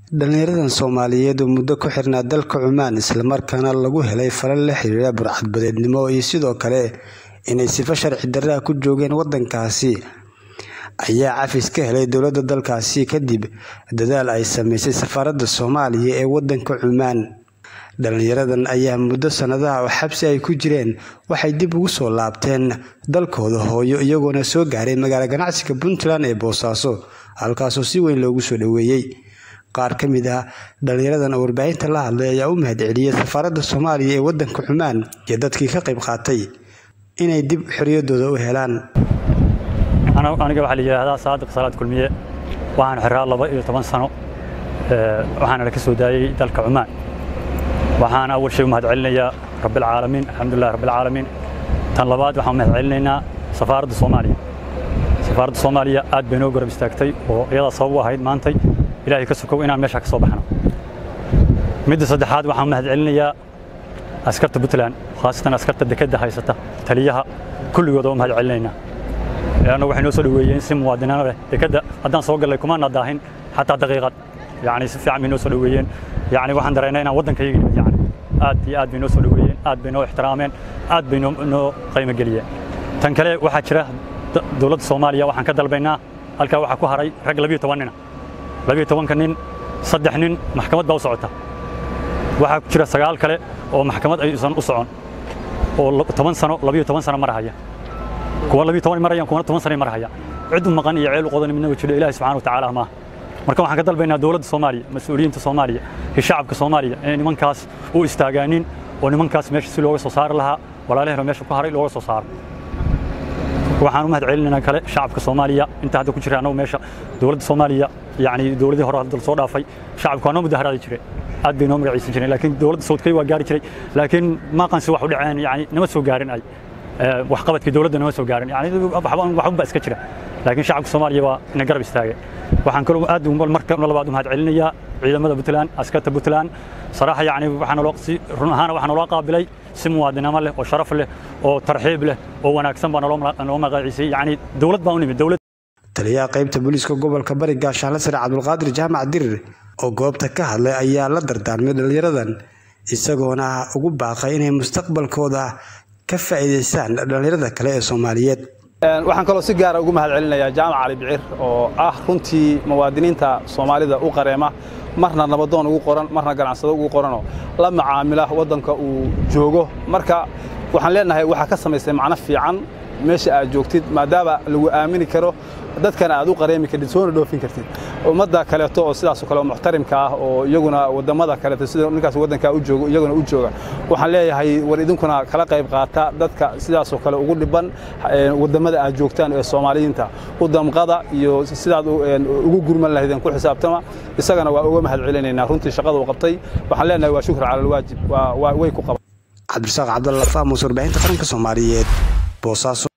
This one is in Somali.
Dhallinyaradan Soomaaliyeed oo muddo ku xirnaa dalka Cumaan isla markaana lagu helay falal la xiriira burcadbadeednimo iyo sidoo kale inay sifo sharci darro ah ku joogeen waddankaasi ayaa cafis ka helay dowladda dalkaasi kadib dadaal ay samaysay safaaradda Soomaaliya ee waddanka Cumaan. Dhallinyaradan ayaa muddo sanadaha oo xabsi ay ku jireen waxay dib ugu soo laabteen dalkooda hooyo iyagoona soo gaaray magaalo ganacsiga Puntland ee Boosaaso halkaasoo si weyn loogu soo dhoweeyay. Qaar ka mid ah dhallinyaradan oo warbaahinta la hadlay ayaa u mahadceliyay safaaradda Soomaaliya ee waddanka Cumaan iyo dadkii ka qayb qaatay inay dib xorriyaddooda u helaan. aniga waxaa la yidhaahdaa saadiq salaad kulmiye waxaan xiraa laba iyo toban sano waxaana la ka soo daayey dalka cumaan waxaan awal shay u mahadcelinayaa rabbilcaalamiin alxamdulilah rabbilcaalamiin tan labaad waxaan u mahadcelinaynaa safaaradda soomaaliya safaaradda soomaaliya aad bay noo garab istaagtay oo iyadaa sabab u ahayd maantay ilaahay ka sokow inaan meesha ka soo baxno midda saddexaad waxaan u mahadcelinayaa askarta puntland khaasatan askarta dekedda haysata taliyaha kulligood oo u mahadcelinaynaa leanna waxay noo soo dhoweeyeen si muwaadiniino leh dekedda haddaan soo gallay kumaana daahin xataa daqiiqad yacni si fiican bay noo soo dhoweeyeen yacni waxaan dareennay inaan waddankayga yacni aad iyo aad bay noo soo dhoweeyeen aad bay noo ixtiraameen aad bay noo noo qiimo geliyeen tan kale waxaa jira dowladda soomaaliya waxaan ka dalbaynaa halkaa waxaa ku haray rag labiyo toban nina labiyo tobanka nin saddex nin maxkamad baa u socota waxaa jira sagaal kale oo maxkamad aysan u socon oo toban sano labiyo toban sano marahaya kuwa labiyo toban marayaan kuwana toban sano marahaya cid u maqan iyo ceel u qodan midnaba jiro ilaahi subxaana wa tacaala maaha marka waxaan ka dalbaynaa dowladda soomaaliya mas-uuliyiinta soomaaliya iyo shacabka soomaaliya inay nimankaas u istaagaanin oo nimankaas meesha si looga soo saari lahaa walaalahero meesha ku haray looga soo saaro waxaan u mahadcelinaynaa kale shacabka soomaaliya inta hadda ku jira annagu meesha dowladda soomaaliya yacni dowladii hore hadda soo dhaafay shacabku waa noo mudaharaadi jireen aad bay noo magaciisan jireen laakiin dowladda sawdkay waa gaari jiray laakiin maaqansi wax u dhaceen yacni nama soo gaarin ay waxqabadkii dowladda nama soo gaarin yani waxba iska jira laakiin shacabka soomaaliya waa ina garab istaagay waxaan kaloo aad marka labaad u mahadcelinayaa ciidamada puntland askarta puntland saraaxa yacni waxaa naloo si run ahaana waxaa naloo qaabilay si muwaadinimo leh oo sharaf leh oo tarxiib leh oo wanaagsan baa naloo magaciisay yacni dowlad baa u nimid dowlad taliyaha qaybta booliiska gobolka bari gaashaanle sare cabdulqaadir jaamac dirir oo goobta ka hadlay ayaa la dardaarmay dhallinyaradan isagoona ugu baaqay inay mustaqbalkooda ka faa'iidaystaan dhallinyarada kale ee Soomaaliyeed waxaan kaloo si gaar ah ugu mahadcelinayaa jaamac cali bicir oo ah runtii muwaadiniinta Soomaalida u qareema marna nabadoon ugu qoran marna ganacsado ugu qoranoo la macaamila waddanka uu joogo marka waxaan leenahay waxaa ka samaysay macno fiican meesha aad joogtid maadaama lagu aamini karo dadkana aad u qareemi kartid soona dhoofin kartid ummadda kaleeto oo sidaasoo kale oo muxtarimka ah oo iyaguna waddamada kaleeto sida ninkaas waddankaa u joogo iyaguna u jooga waxaan leeyahay war idinkuna kala qayb qaata dadka sidaasoo kale ugu dhiban waddamada aad joogtaan ee soomaaliyiinta u damqada iyo sidaad ugu gurman lahaydeen ku xisaabtama isagana waa uga mahad celinaynaa runtii shaqada uu qabtay waxaan leenahay waa shukr cala alwaajib way ku qaban cabdirasaaq cabdalla faamus warbaahinta qaranka soomaaliyeed boosaaso